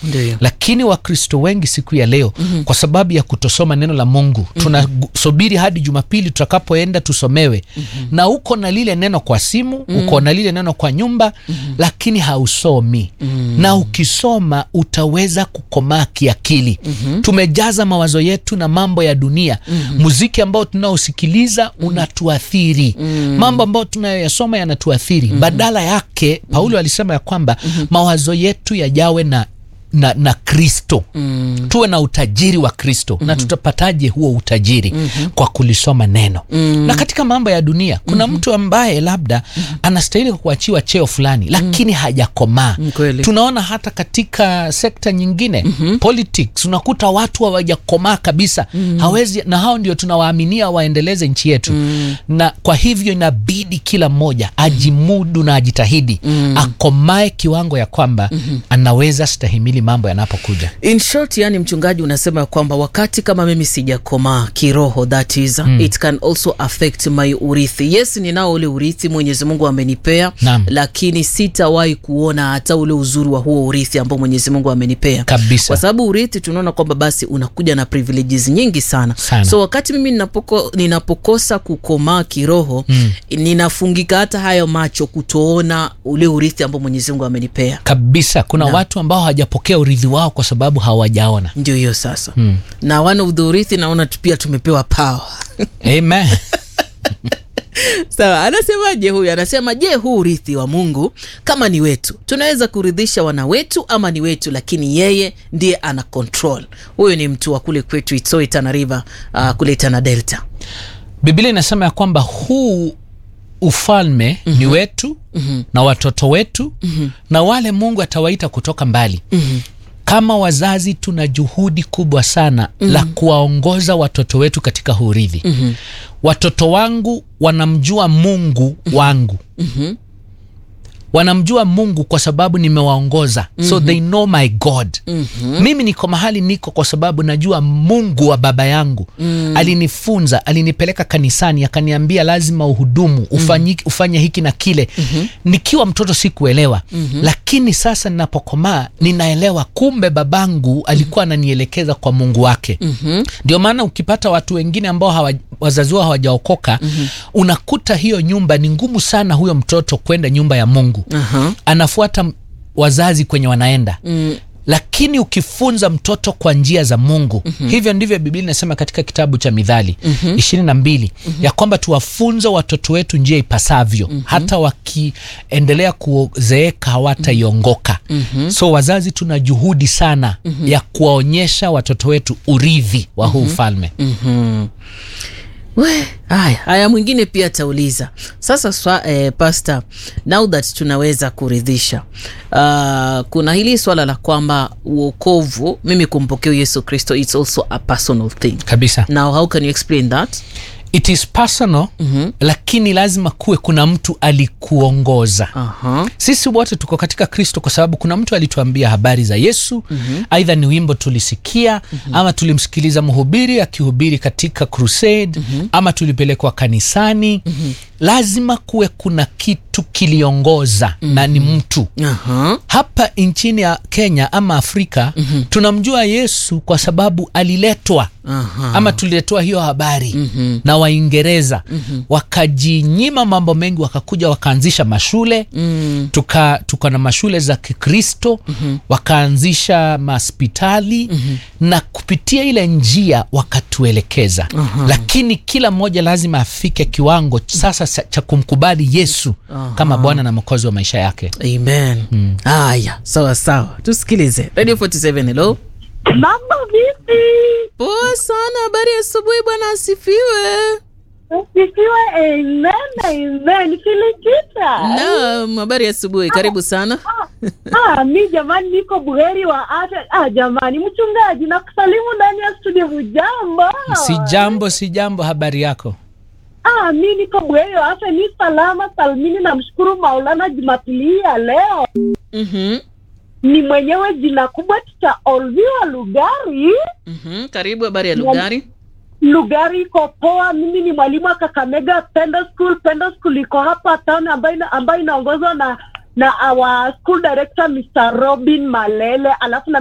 Ndiyo. lakini wakristo wengi siku ya leo mm-hmm. kwa sababu ya kutosoma neno la mungu mm-hmm. tunasubiri hadi jumapili tutakapoenda tusomewe mm-hmm. na uko na lile neno kwa simu mm-hmm. uko na lile neno kwa nyumba mm-hmm. lakini hausomi mm-hmm. na ukisoma utaweza kukomaa kiakili mm-hmm. tumejaza mawazo yetu na mambo ya dunia mm-hmm. muziki ambao tunaosikiliza mm-hmm. unatuathiri mm-hmm. mambo ambayo tunayoyasoma yanatuathiri mm-hmm. badala yake paulo mm-hmm. alisema ya kwamba mm-hmm. mawazo yetu yajawe na na, na kristo mm. tuwe na utajiri wa kristo mm-hmm. na tutapataje huo utajiri mm-hmm. kwa kulisoma neno mm. na katika mambo ya dunia kuna mm-hmm. mtu ambaye labda mm-hmm. anastahili kuachiwa cheo fulani lakini mm. hajakomaa Mm, kweli. tunaona hata katika sekta nyingine mm-hmm. politics unakuta watu hawajakomaa kabisa mm-hmm. hawezi na hao ndio tunawaaminia waendeleze nchi yetu mm. na kwa hivyo inabidi kila mmoja ajimudu na ajitahidi mm. akomae kiwango ya kwamba mm-hmm. anaweza stahimili mambo yanapokuja in short yani mchungaji unasema kwamba wakati kama mimi sijakomaa kiroho that is mm. it can also affect my urithi yes ninao ule urithi mwenyezi mungu amenipea Naam. lakini sitawahi kuona hata ule uzuri wa huo urithi ambao mwenyezi mungu amenipea Kabisa. kwa sababu urithi tunaona kwamba basi unakuja na privileges nyingi sana, Sana. so wakati mimi ninapoko, ninapokosa kukomaa kiroho mm. ninafungika hata hayo macho kutoona ule urithi ambao mwenyezi mungu amenipea kabisa kuna watu ambao hawajapokea urithi wao kwa sababu hawajaona ndio hiyo sasa mm. na wana udhurithi naona tu pia tumepewa power amen sawa anasemaje huyu anasema je huu urithi wa mungu kama ni wetu tunaweza kuridhisha wana wetu ama ni wetu lakini yeye ndiye ana control huyu ni mtu wa kule kwetu itoi tana river uh, kule tana delta biblia inasema ya kwamba huu ufalme mm-hmm. ni wetu mm-hmm. na watoto wetu mm-hmm. na wale mungu atawaita kutoka mbali mm-hmm. kama wazazi tuna juhudi kubwa sana mm-hmm. la kuwaongoza watoto wetu katika huridhi mm-hmm. watoto wangu wanamjua mungu wangu mm-hmm wanamjua mungu kwa sababu nimewaongoza mm-hmm. so they know my god mm-hmm. mimi niko mahali niko kwa sababu najua mungu wa baba yangu mm. alinifunza alinipeleka kanisani akaniambia lazima uhudumu ufanyi, ufanye hiki na kile mm-hmm. nikiwa mtoto sikuelewa mm-hmm. lakini sasa ninapokomaa ninaelewa kumbe babangu alikuwa ananielekeza kwa mungu wake mm-hmm. ndio maana ukipata watu wengine ambao hawa, wazazi wao hawajaokoka mm-hmm. unakuta hiyo nyumba ni ngumu sana huyo mtoto kwenda nyumba ya mungu uh-huh. anafuata m- wazazi kwenye wanaenda mm. lakini ukifunza mtoto kwa njia za mungu mm-hmm. hivyo ndivyo biblia inasema katika kitabu cha midhali ishirini na mbili ya kwamba tuwafunze watoto wetu njia ipasavyo mm-hmm. hata wakiendelea kuzeeka hawataiongoka mm-hmm. so wazazi tuna juhudi sana mm-hmm. ya kuwaonyesha watoto wetu urithi wa huu ufalme mm-hmm. we haya haya mwingine pia atauliza sasa swa, eh, pasta now that tunaweza kuridhisha uh, kuna hili swala la kwamba uokovu mimi kumpokea yesu kristo its also a personal thing kabisa now how can you explain that it is personal mm-hmm. lakini lazima kuwe kuna mtu alikuongoza uh-huh. sisi wote tuko katika kristo kwa sababu kuna mtu alituambia habari za yesu mm-hmm. aidha ni wimbo tulisikia mm-hmm. ama tulimsikiliza mhubiri akihubiri katika crusade mm-hmm. ama tulipelekwa kanisani mm-hmm. lazima kuwe kuna kitu kiliongoza mm-hmm. na ni mtu Uh-huh. hapa nchini ya kenya ama afrika mm-hmm. tunamjua yesu kwa sababu aliletwa Aha. ama tuliletewa hiyo habari mm-hmm. na waingereza mm-hmm. wakajinyima mambo mengi wakakuja wakaanzisha mashule mm. tuka tuko na mashule za kikristo mm-hmm. wakaanzisha mahospitali mm-hmm. na kupitia ile njia wakatuelekeza uh-huh. lakini kila mmoja lazima afike kiwango sasa sa- cha kumkubali yesu uh-huh. kama bwana na mwokozi wa maisha yake amen haya sawa sawa tusikilize radio 47 hello Mambo vipi? poa sana habari ya asubuhi bwana asifiwe Sifiwe, amen, amen. Filikita. naam habari ya asubuhi karibu sana Ah, mi jamani, niko buheri wa afya. Ah, jamani, mchungaji, nakusalimu ndani ya studio. Hujambo? si jambo si jambo habari yako Ah, mi niko buheri wa afya, ni salama salmini. Namshukuru Maulana Jumapili hii ya leo. mm-hmm. Ni mwenyewe jina kubwa tutaolviwa Lugari. Mm-hmm. karibu habari ya lugari Lugari iko poa. Mimi ni mwalimu wa Kakamega Pendo School. Pendo School iko hapa town ambayo ina- ambayo inaongozwa na na our school director Mr. Robin Malele, alafu na